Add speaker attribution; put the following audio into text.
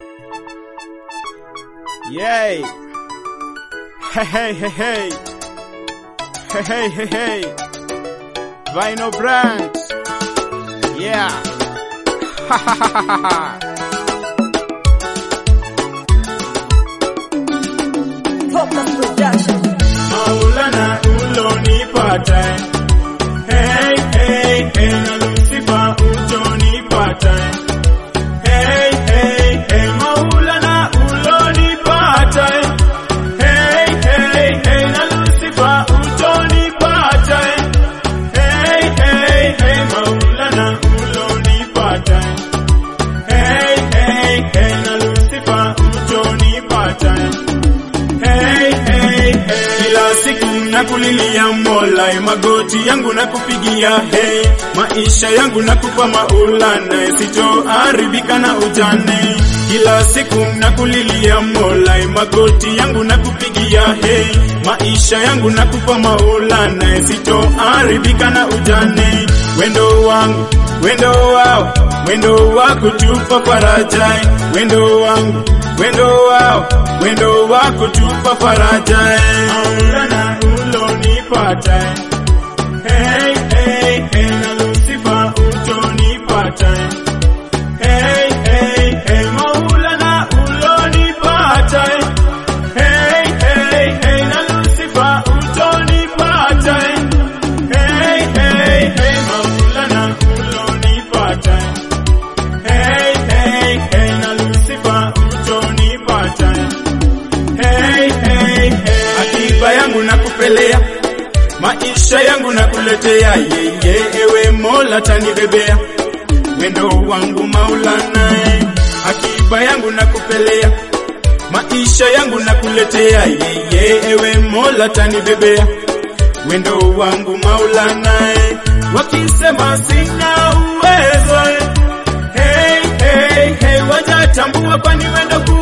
Speaker 1: Yay! Hey, hey, hey, hey! Hey, hey, hey, hey! Vinyl brand! Yeah! Ha ha ha ha ha!
Speaker 2: Focus Production.
Speaker 1: Maulana ulonipata Hey, hey, hey, na Lucifer utonipata Hey, hey, hey, Maulana ulonipata Hey, hey, hey, na Lucifer utonipata Hey, hey, hey, Maulana ulonipata Hey, hey, hey, na Lucifer utonipata Hey, hey, hey. Kila siku nakulilia Mola, magoti yangu nakupigia hey, maisha yangu nakupa Maulana, sitoharibika na ujane. Kila siku nakulilia Mola, magoti yangu nakupigia hey, maisha yangu nakupa Maulana, sitoharibika na ujane. Wendo wangu wendo wao wendo wako tupa faraja, wendo wangu wendo wao wendo wako tupa faraja Maulana ulonipata hey, hey, hey, na Lucifer utonipata hey, hey, hey, Maulana ulonipata hey, hey, hey, na Lucifer utonipata hey, hey, hey, Maulana ulonipata hey, hey, hey, na Lucifer utonipata hey, hey, hey. Akiba yangu nakupelea, maisha yangu nakuletea, yeye ewe Mola tanibebea, wendo wangu Maulana, akiba yangu nakupelea, maisha yangu nakuletea, yeye ewe Mola tanibebea, wendo wangu Maulana, wakisema sina uwezo Hey, hey, hey, wajatambua kwani wendo